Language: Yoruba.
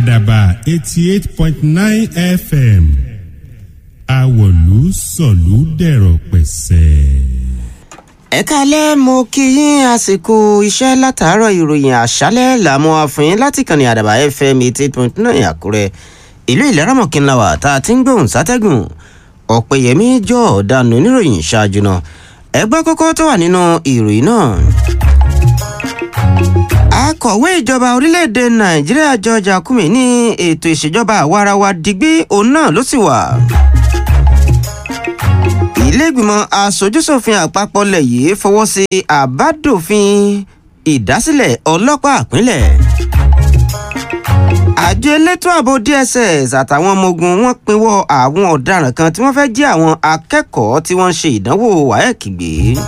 àdàbà eighty eight point nine fm àwọ̀lú sọ̀lú dẹ̀rọ̀ pẹ̀sẹ̀. ẹ kálẹ́ mo kí yín àsìkò iṣẹ́ látàárọ̀ ìròyìn àṣálẹ́ làmú àfihàn láti kànnì àdàbà fm eighty eight point nine àkúrẹ́ ìlú ìlẹ́rọ̀mọ̀kìnláwà tá a ti ń gbóhùn sátẹ́gùn ọ̀pẹ̀yẹmí jọ ọ̀daràn oníròyìn ṣáájú náà ẹgbẹ́ kókó tó wà nínú ìròyìn náà. akọ̀wé ìjọba orílẹ̀-èdè nàìjíríà george akume ní ètò ìṣèjọba àwarawa digbí òun náà ló sì wà. ilé-ìgbìmọ̀ asojúṣòfin àpapọ̀ lẹ̀ yìí fọwọ́ sí àbádòfin ìdásílẹ̀ ọlọ́pàá ìpínlẹ̀ àjọ elétò ààbò dss àtàwọn ọmọ ogun wọn pinwọ àwọn ọdaràn kan tí wọn fẹẹ jí àwọn akẹkọọ tí wọn ń ṣe ìdánwò wáyẹkì gbé